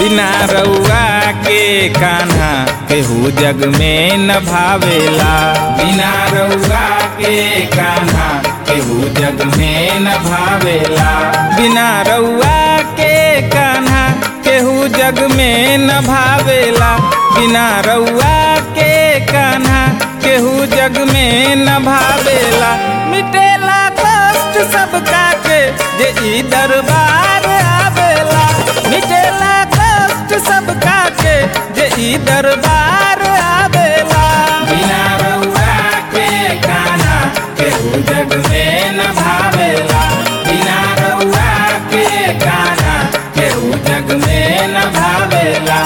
बिना रउआ के कान्हा केहू जग में न भावेला बिना रउआ के कान्हा केहू जग में न भावेला बिना रउआ के कान्हा केहू जग में न भावेला बिना रउआ के कान्हा केहू जग में न भावेला मिटेला कष्ट सबका के जे ई दरबार आवेला मिटेला कष्ट सबका के जे ई दरबार आवेला बिना रउआ के कान्हा केहू जग में न भावेला बिना रउआ के कान्हा केहू जग में न भावेला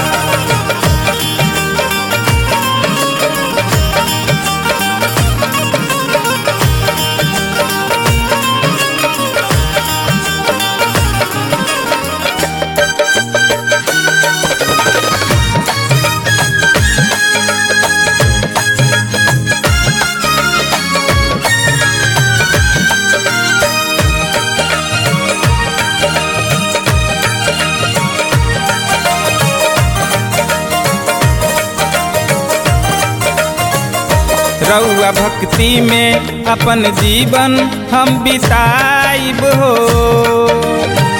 रउआ भक्ति में अपन जीवन हम बिताइब हो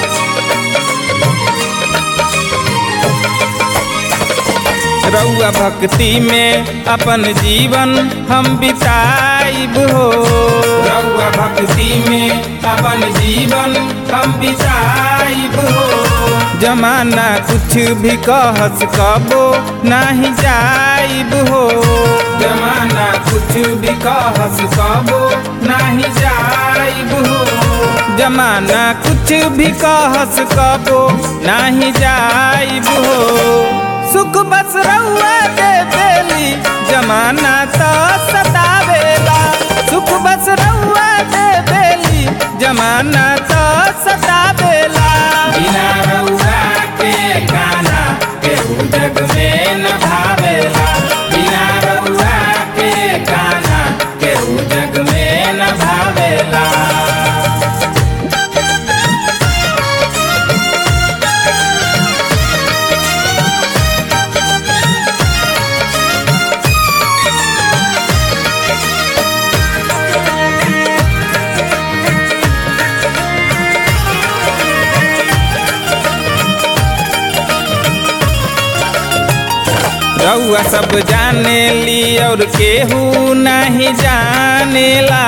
रउआ भक्ति में अपन जीवन हम बिताइब हो रउआ भक्ति में अपन जीवन हम बिताइब हो जमाना कुछ भी कहस कबो नाही जाइब हो जमाना कुछ भी कहस कबो नाही जाइब हो जमाना कुछ भी कहस कबो नाही जाइब हो सुख बस रउआ दे बेली जमाना तो सतावेला सुख बस रउआ दे बेली जमाना तो सतावेला बिना रउआ के गाना केहू जग में न भावेला बिना रउआ के गाना केहू जग में न भावेला रउआ सब जाने ली और केहू नहीं जानेला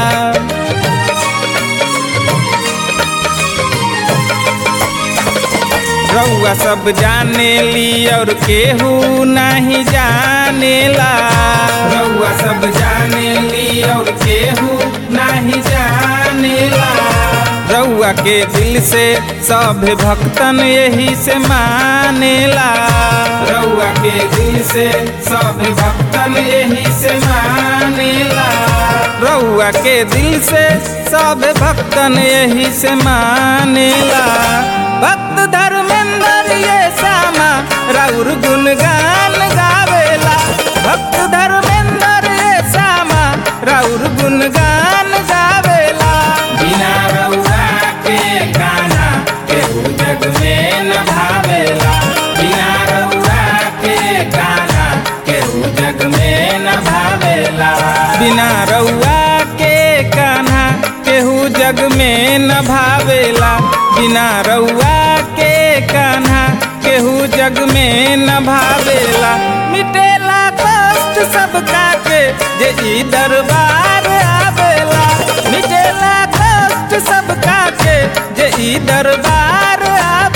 रउआ सब जाने ली और केहू नहीं जानेला रउआ सब जाने ली और केहू नहीं जानेला रउआ के दिल से सब भक्तन यही से मानेला रउआ के दिल से सब भक्तन यही से मानेला रउआ के दिल से सब भक्तन यही से मानेला भक्त धर्मेंद्र ये सामा राउर गुणगान गावेला भक्त धर्मेंद्र ये सामा राउर गुणगान गावेला बिना रउआ के गाना केहू जग में न भावेला बिना रउआ के गाना केहू जग में न भावेला बिना रउआ के कान्हा केहू जग में न भावेला बिना रउआ के कान्हा केहू जग में न भावेला मिटेला कष्ट सबका के जे ई दरबार आवेला मिटेला कष्ट सबका के जे ई दरबार आवेला